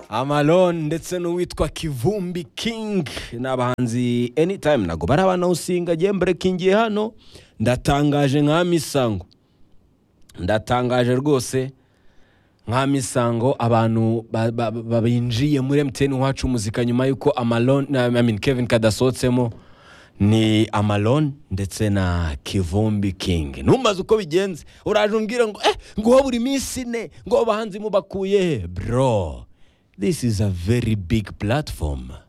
amalon ndetse n'uwitwa kivumbi king ni abahanzi anytime ntabwo bari abanawusinga agiye mbrekingiye hano ndatangaje nka misango ndatangaje rwose nka misango abantu ba- ba- ba- binjiye muri mtn wacu muzika nyuma y'uko amalon na- I mean, kevin kadasohotsemo ni amalon ndetse na kivumbi king ntumbaze uko bigenze uraje umbwira ngo eh nguho buri minsi ine ngo abahanzi mubakuye he bro this is a very big platform